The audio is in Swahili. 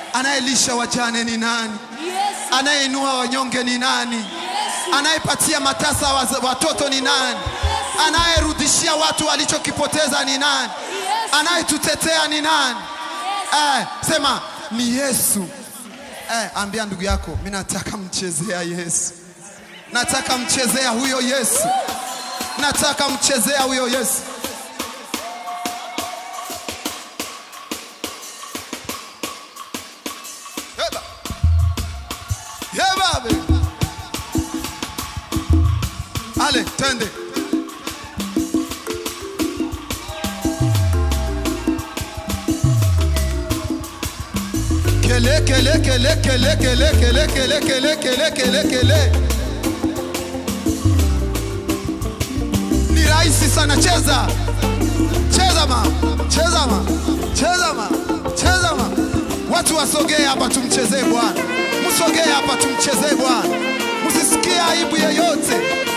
Anayelisha wajane ni nani? Yesu. Anayeinua wanyonge ni nani? Yesu. Anayepatia matasa waz- watoto ni nani? Anayerudishia watu walichokipoteza ni nani? Yesu. Anayetutetea ni nani? Eh, sema ni Yesu. Eh, ambia ndugu yako, mimi nataka mchezea Yesu. Nataka mchezea huyo Yesu. Nataka mchezea huyo Yesu. Heba. Heba be. Ale, twende. Kele kele kele kele kele kele kele kele kele kele kele. Ni rahisi sana, cheza cheza ma cheza ma cheza ma cheza ma. Watu wasogee hapa tumchezee Bwana, msogee hapa tumchezee Bwana, msisikie aibu yeyote.